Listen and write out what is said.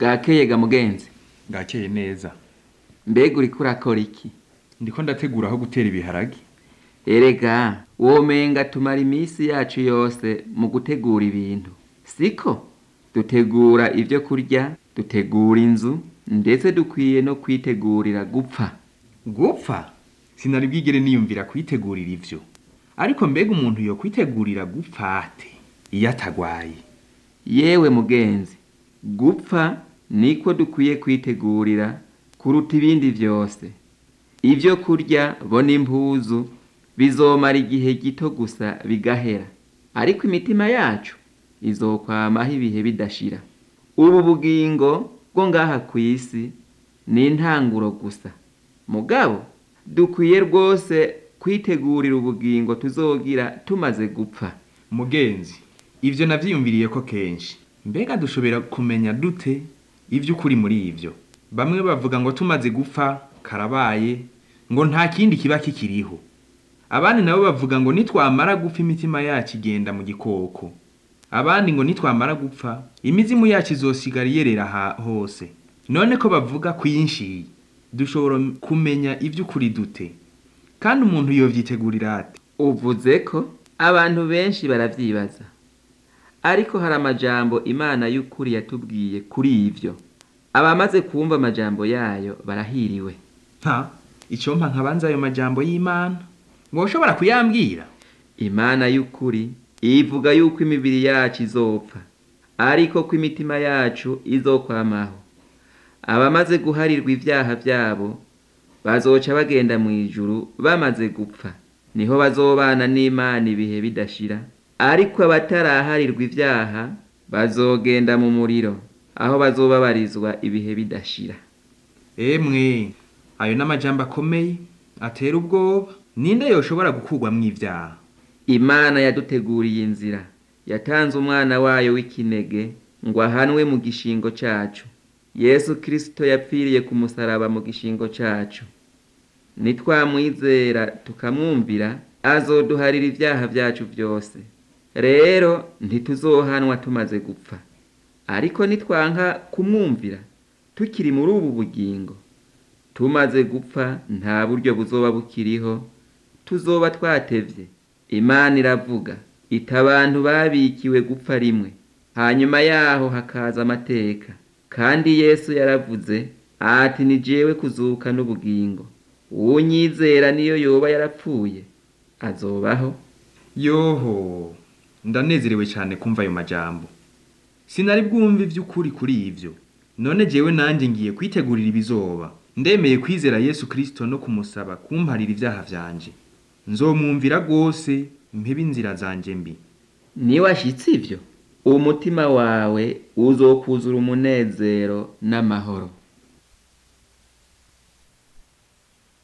bwakeye ga mugenzi bwakeye neza mbega uriko urakora iki ndiko ndategura aho gutera ibiharage erega womenga tumara iminsi yacu yose mu gutegura ibintu siko dutegura ibyo kurya dutegura inzu ndetse dukwiye no kwitegurira gupfa gupfa sinari bwigere niyumvira kwitegurira ivyo ariko mbega umuntu yo kwitegurira gupfa ate iyo atagwaye yewe mugenzi gupfa niko dukwiye kwitegurira kuruta ibindi vyose ibyo kurya bo n'impuzu bizomara igihe gito gusa bigahera ariko imitima yacu izokwamaho ibihe bidashira ubu bugingo bwo ngaha ku isi ni intanguro gusa mugabo dukwiye rwose kwitegurira ubugingo tuzogira tumaze gupfa mugenzi ivyo navyiyumviriye ko kenshi mbega dushobora kumenya dute ivy'ukuri muri ivyo bamwe bavuga ngo tumaze gupfa karabaye ngo nta kindi kiba kikiriho abandi nabo bavuga ngo nitwamara gupfa imitima yacu igenda mu gikoko abandi ngo nitwamara gupfa imizimu yacu izosigara iyerera ha- hose none ko bavuga kwinshi dushobora kumenya ivy'ukuri dute kandi umuntu yovyitegurira ate uvuze ko abantu benshi baravyibaza ariko hari amajambo imana y'ukuri yatubwiye kuri ivyo abamaze kumva amajambo yayo barahiriwe nta icyo mpa nkabanza ayo majambo y'imana ngo ushobora kuyambwira imana y'ukuri ivuga yuko imibiri yacu izopfa ariko ko imitima yacu izokwamaho abamaze guharirwa ivyaha vyabo bazoca bagenda mu ijuru bamaze gupfa niho bazobana n'imana ibihe bidashira ariko abataraharirwa ivyaha bazogenda mu muriro aho bazobabarizwa ibihe bidashira emwe ayo n'amajambo akomeye atera ubwoba ninde yoshobora gukurwamwo ivyaha imana yaduteguriye inzira yatanze umwana wayo w'ikinege ngo ahanwe mu gishingo cacu yesu kristo yapfiriye ku musaraba mu gishingo cacu nitwamwizera tukamwumvira azoduharira ivyaha vyacu vyose rero ntituzohanwa tumaze gupfa ariko nitwanka kumwumvira tukiri muri ubu bugingo tumaze gupfa nta buryo buzoba bukiriho tuzoba twatevye imana iravuga ita abantu babikiwe gupfa rimwe hanyuma yaho hakaza amateka kandi yesu yaravuze ati ni jewe kuzuka n'ubugingo uwunyizera niyo yoba yarapfuye azobaho yoho ndanezerewe cyane kumva ayo majambo sinari bwumve ivy'ukuri kuri ivyo none jewe nanje ngiye kwitegurira ibizoba ndemeye kwizera yesu kristo no kumusaba kumparira ivyaha vyanje nzomwumvira rwose mpebe inzira zanje mbi niwashitse ivyo umutima wawe uzokuzura umunezero n'amahoro